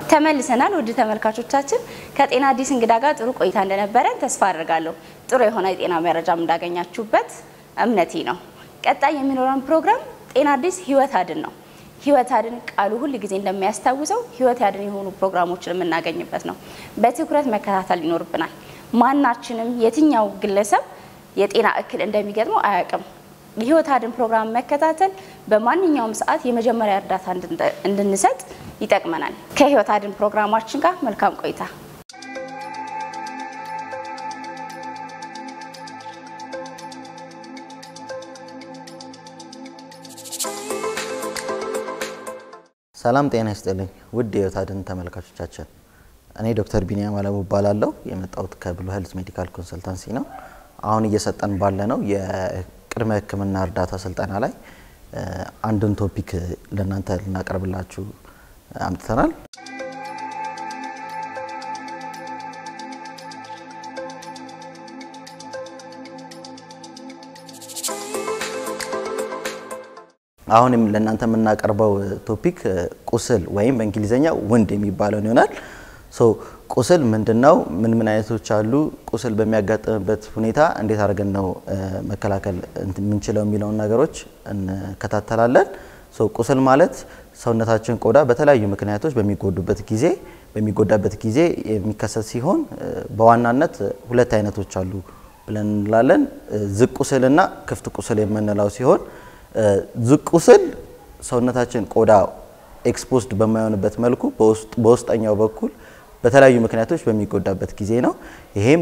ተመልሰናል። ውድ ተመልካቾቻችን ከጤና አዲስ እንግዳ ጋር ጥሩ ቆይታ እንደነበረን ተስፋ አድርጋለሁ። ጥሩ የሆነ የጤና መረጃም እንዳገኛችሁበት እምነቴ ነው። ቀጣይ የሚኖረን ፕሮግራም ጤና አዲስ ህይወት አድን ነው። ህይወት አድን ቃሉ ሁል ጊዜ እንደሚያስታውሰው ህይወት አድን የሆኑ ፕሮግራሞችን የምናገኝበት ነው። በትኩረት መከታተል ይኖርብናል። ማናችንም የትኛው ግለሰብ የጤና እክል እንደሚገጥመው አያውቅም። የህይወት አድን ፕሮግራም መከታተል በማንኛውም ሰዓት የመጀመሪያ እርዳታ እንድንሰጥ ይጠቅመናል። ከህይወት አድን ፕሮግራማችን ጋር መልካም ቆይታ። ሰላም ጤና ይስጥልኝ ውድ የህይወት አድን ተመልካቾቻችን፣ እኔ ዶክተር ቢኒያም አለሙ እባላለሁ። የመጣሁት ከብሉ ሄልዝ ሜዲካል ኮንሰልታንሲ ነው። አሁን እየሰጠን ባለ ነው የቅድመ ህክምና እርዳታ ስልጠና ላይ አንድን ቶፒክ ለእናንተ ልናቀርብላችሁ አምጥተናል። አሁንም ለእናንተ የምናቀርበው ቶፒክ ቁስል ወይም በእንግሊዝኛ ውንድ የሚባለውን ይሆናል። ሶ ቁስል ምንድን ነው? ምን ምን አይነቶች አሉ? ቁስል በሚያጋጥምበት ሁኔታ እንዴት አድርገን ነው መከላከል የምንችለው የሚለውን ነገሮች እንከታተላለን። ሶ ቁስል ማለት ሰውነታችን ቆዳ በተለያዩ ምክንያቶች በሚጎዱበት ጊዜ በሚጎዳበት ጊዜ የሚከሰት ሲሆን በዋናነት ሁለት አይነቶች አሉ ብለን እንላለን። ዝቅ ቁስልና ክፍት ቁስል የምንለው ሲሆን ዝቅ ቁስል ሰውነታችን ቆዳ ኤክስፖዝድ በማይሆንበት መልኩ በውስጠኛው በኩል በተለያዩ ምክንያቶች በሚጎዳበት ጊዜ ነው። ይሄም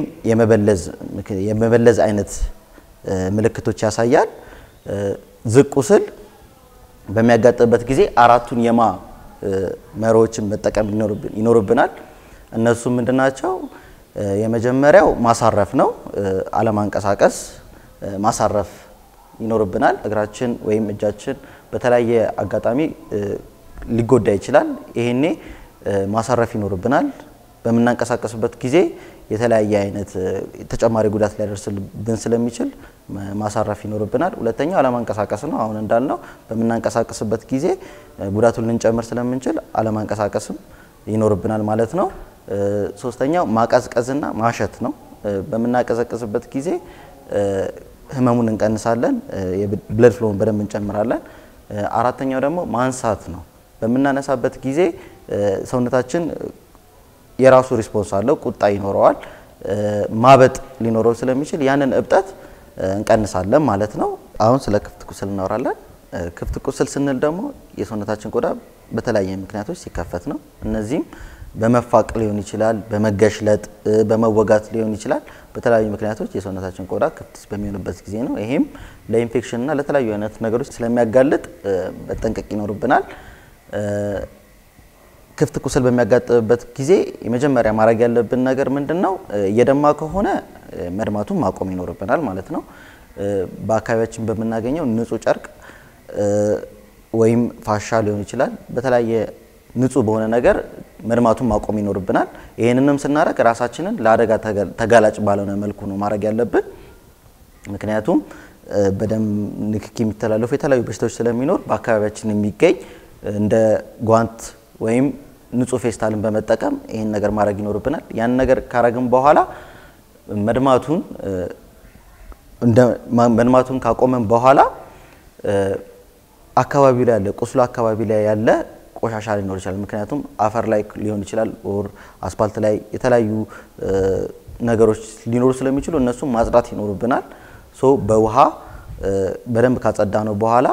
የመበለዝ አይነት ምልክቶች ያሳያል። ዝቅ ቁስል በሚያጋጥምበት ጊዜ አራቱን የማ መሮዎችን መጠቀም ይኖርብናል። እነሱ ምንድናቸው? የመጀመሪያው ማሳረፍ ነው። አለማንቀሳቀስ፣ ማሳረፍ ይኖርብናል። እግራችን ወይም እጃችን በተለያየ አጋጣሚ ሊጎዳ ይችላል። ይሄኔ ማሳረፍ ይኖርብናል። በምናንቀሳቀስበት ጊዜ የተለያየ አይነት ተጨማሪ ጉዳት ሊያደርስብን ስለሚችል ማሳረፍ ይኖርብናል። ሁለተኛው አለማንቀሳቀስ ነው። አሁን እንዳልነው በምናንቀሳቀስበት ጊዜ ጉዳቱን ልንጨምር ስለምንችል አለማንቀሳቀስም ይኖርብናል ማለት ነው። ሶስተኛው ማቀዝቀዝና ማሸት ነው። በምናቀዘቅዝበት ጊዜ ህመሙን እንቀንሳለን፣ የብለድ ፍሎውን በደንብ እንጨምራለን። አራተኛው ደግሞ ማንሳት ነው። በምናነሳበት ጊዜ ሰውነታችን የራሱ ሪስፖንስ አለው፣ ቁጣ ይኖረዋል፣ ማበጥ ሊኖረው ስለሚችል ያንን እብጠት እንቀንሳለን ማለት ነው። አሁን ስለ ክፍት ቁስል እናወራለን። ክፍት ቁስል ስንል ደግሞ የሰውነታችን ቆዳ በተለያየ ምክንያቶች ሲከፈት ነው። እነዚህም በመፋቅ ሊሆን ይችላል፣ በመገሽለጥ፣ በመወጋት ሊሆን ይችላል። በተለያዩ ምክንያቶች የሰውነታችን ቆዳ ክፍት በሚሆንበት ጊዜ ነው። ይሄም ለኢንፌክሽንና ለተለያዩ አይነት ነገሮች ስለሚያጋልጥ መጠንቀቅ ይኖርብናል። ክፍት ቁስል በሚያጋጥምበት ጊዜ የመጀመሪያ ማድረግ ያለብን ነገር ምንድን ነው? እየደማ ከሆነ መድማቱን ማቆም ይኖርብናል ማለት ነው። በአካባቢያችን በምናገኘው ንጹህ ጨርቅ ወይም ፋሻ ሊሆን ይችላል በተለያየ ንጹህ በሆነ ነገር መድማቱን ማቆም ይኖርብናል። ይህንንም ስናደርግ ራሳችንን ለአደጋ ተጋላጭ ባልሆነ መልኩ ነው ማድረግ ያለብን። ምክንያቱም በደም ንክኪ የሚተላለፉ የተለያዩ በሽታዎች ስለሚኖር በአካባቢያችን የሚገኝ እንደ ጓንት ወይም ንጹህ ፌስታልን በመጠቀም ይህን ነገር ማድረግ ይኖርብናል። ያን ነገር ካረግን በኋላ መድማቱን መድማቱን ካቆመን በኋላ አካባቢው ላይ ያለ ቁስሉ አካባቢ ላይ ያለ ቆሻሻ ሊኖር ይችላል። ምክንያቱም አፈር ላይ ሊሆን ይችላል፣ ኦር አስፓልት ላይ የተለያዩ ነገሮች ሊኖሩ ስለሚችሉ እነሱም ማጽዳት ይኖርብናል። ሶ በውሃ በደንብ ካጸዳ ነው በኋላ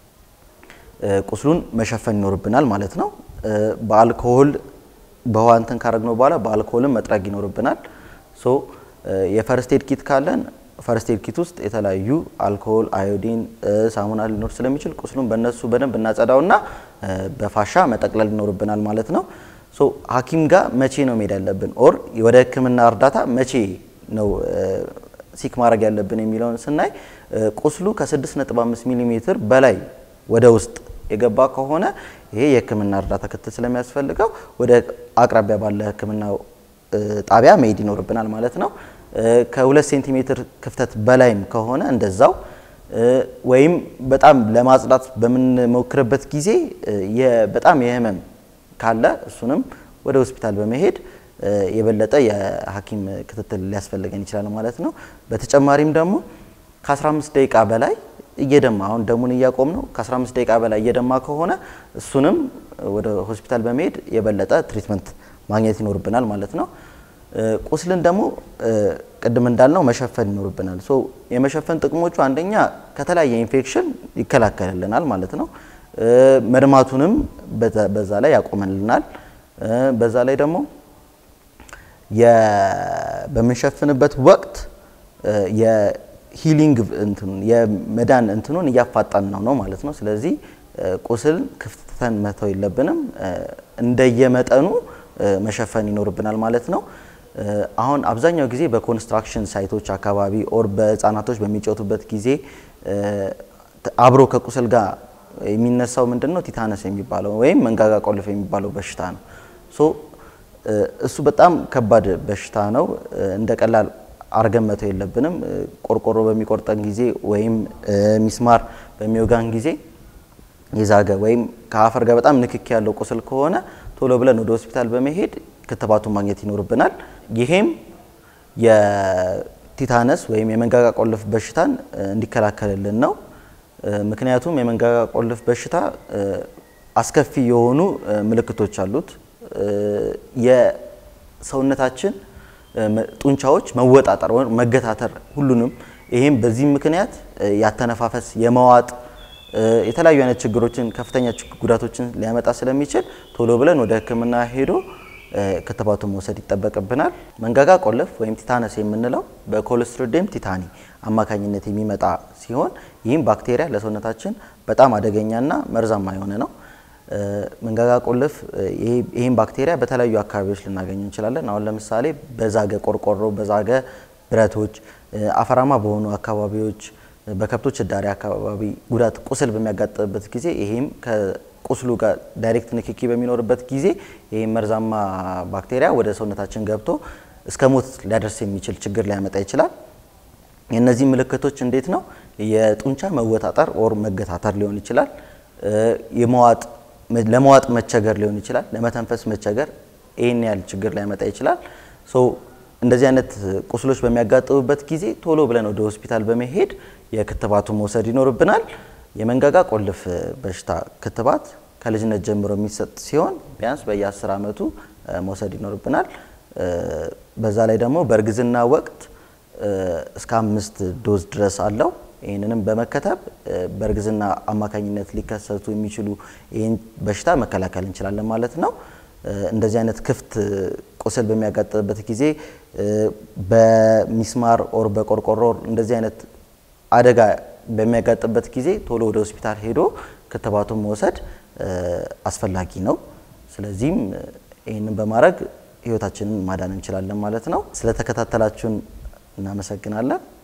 ቁስሉን መሸፈን ይኖርብናል ማለት ነው። በአልኮሆል በውሃ እንትን ካረግነው በኋላ በአልኮሆልም መጥረግ ይኖርብናል። ሶ የፈርስት ኤድ ኪት ካለን ፈርስት ኤድ ኪት ውስጥ የተለያዩ አልኮሆል፣ አዮዲን፣ ሳሙና ሊኖር ስለሚችል ቁስሉን በእነሱ በደንብ እናጸዳውና በፋሻ መጠቅለል ይኖርብናል ማለት ነው። ሶ ሐኪም ጋር መቼ ነው መሄድ ያለብን ኦር ወደ ሕክምና እርዳታ መቼ ነው ሲክ ማድረግ ያለብን የሚለውን ስናይ ቁስሉ ከ6.5 ሚሊ ሜትር በላይ ወደ ውስጥ የገባ ከሆነ ይሄ የሕክምና እርዳታ ክትትል ስለሚያስፈልገው ወደ አቅራቢያ ባለ ሕክምና ጣቢያ መሄድ ይኖርብናል ማለት ነው። ከሁለት ሴንቲሜትር ክፍተት በላይም ከሆነ እንደዛው ወይም በጣም ለማጽዳት በምንሞክርበት ጊዜ በጣም የህመም ካለ እሱንም ወደ ሆስፒታል በመሄድ የበለጠ የሐኪም ክትትል ሊያስፈልገን ይችላል ማለት ነው። በተጨማሪም ደግሞ ከ15 ደቂቃ በላይ እየደማ አሁን ደሙን እያቆም ነው። ከ15 ደቂቃ በላይ እየደማ ከሆነ እሱንም ወደ ሆስፒታል በመሄድ የበለጠ ትሪትመንት ማግኘት ይኖርብናል ማለት ነው። ቁስልን ደግሞ ቅድም እንዳልነው መሸፈን ይኖርብናል። ሶ የመሸፈን ጥቅሞቹ አንደኛ ከተለያየ ኢንፌክሽን ይከላከልልናል ማለት ነው። መድማቱንም በዛ ላይ ያቆመልናል። በዛ ላይ ደግሞ በምንሸፍንበት ወቅት የሂሊንግ እንትኑን የመዳን እንትኑን እያፋጣን ነው ነው ማለት ነው። ስለዚህ ቁስል ክፍተን መተው የለብንም። እንደየመጠኑ መሸፈን ይኖርብናል ማለት ነው። አሁን አብዛኛው ጊዜ በኮንስትራክሽን ሳይቶች አካባቢ ኦር በህፃናቶች በሚጫወቱበት ጊዜ አብሮ ከቁስል ጋር የሚነሳው ምንድን ነው? ቲታነስ የሚባለው ወይም መንጋጋ ቆልፍ የሚባለው በሽታ ነው። ሶ እሱ በጣም ከባድ በሽታ ነው። እንደ ቀላል አርገን መተው የለብንም። ቆርቆሮ በሚቆርጠን ጊዜ ወይም ሚስማር በሚወጋን ጊዜ የዛገ ወይም ከአፈር ጋር በጣም ንክኪ ያለው ቁስል ከሆነ ቶሎ ብለን ወደ ሆስፒታል በመሄድ ክትባቱን ማግኘት ይኖርብናል። ይሄም የቲታነስ ወይም የመንጋጋ ቆልፍ በሽታን እንዲከላከልልን ነው። ምክንያቱም የመንጋጋ ቆልፍ በሽታ አስከፊ የሆኑ ምልክቶች አሉት። የሰውነታችን ጡንቻዎች መወጣጠር ወይም መገታተር ሁሉንም ይሄም በዚህ ምክንያት ያተነፋፈስ የመዋጥ የተለያዩ አይነት ችግሮችን ከፍተኛ ጉዳቶችን ሊያመጣ ስለሚችል ቶሎ ብለን ወደ ሕክምና ሄዶ ክትባቱን መውሰድ ይጠበቅብናል። መንጋጋ ቆልፍ ወይም ቲታነስ የምንለው በኮሎስትሪዲየም ቲታኒ አማካኝነት የሚመጣ ሲሆን ይህም ባክቴሪያ ለሰውነታችን በጣም አደገኛና መርዛማ የሆነ ነው። መንጋጋ ቆልፍ ይህም ባክቴሪያ በተለያዩ አካባቢዎች ልናገኘው እንችላለን። አሁን ለምሳሌ በዛገ ቆርቆሮ፣ በዛገ ብረቶች፣ አፈራማ በሆኑ አካባቢዎች በከብቶች እዳሪ አካባቢ ጉዳት ቁስል በሚያጋጥምበት ጊዜ ይህም ከቁስሉ ጋር ዳይሬክት ንክኪ በሚኖርበት ጊዜ ይህም መርዛማ ባክቴሪያ ወደ ሰውነታችን ገብቶ እስከ ሞት ሊያደርስ የሚችል ችግር ሊያመጣ ይችላል። የእነዚህ ምልክቶች እንዴት ነው? የጡንቻ መወጣጠር ኦር መገታተር ሊሆን ይችላል። የመዋጥ ለመዋጥ መቸገር ሊሆን ይችላል። ለመተንፈስ መቸገር፣ ይህን ያህል ችግር ሊያመጣ ይችላል። እንደዚህ አይነት ቁስሎች በሚያጋጥሙበት ጊዜ ቶሎ ብለን ወደ ሆስፒታል በመሄድ የክትባቱን መውሰድ ይኖርብናል። የመንጋጋ ቆልፍ በሽታ ክትባት ከልጅነት ጀምሮ የሚሰጥ ሲሆን ቢያንስ በየ10 ዓመቱ መውሰድ ይኖርብናል። በዛ ላይ ደግሞ በእርግዝና ወቅት እስከ አምስት ዶዝ ድረስ አለው። ይህንንም በመከተብ በእርግዝና አማካኝነት ሊከሰቱ የሚችሉ ይህን በሽታ መከላከል እንችላለን ማለት ነው። እንደዚህ አይነት ክፍት ቁስል በሚያጋጥምበት ጊዜ በሚስማር ኦር በቆርቆሮ እንደዚህ አይነት አደጋ በሚያጋጥምበት ጊዜ ቶሎ ወደ ሆስፒታል ሄዶ ክትባቱን መውሰድ አስፈላጊ ነው። ስለዚህም ይህንን በማድረግ ህይወታችንን ማዳን እንችላለን ማለት ነው። ስለተከታተላችሁን እናመሰግናለን።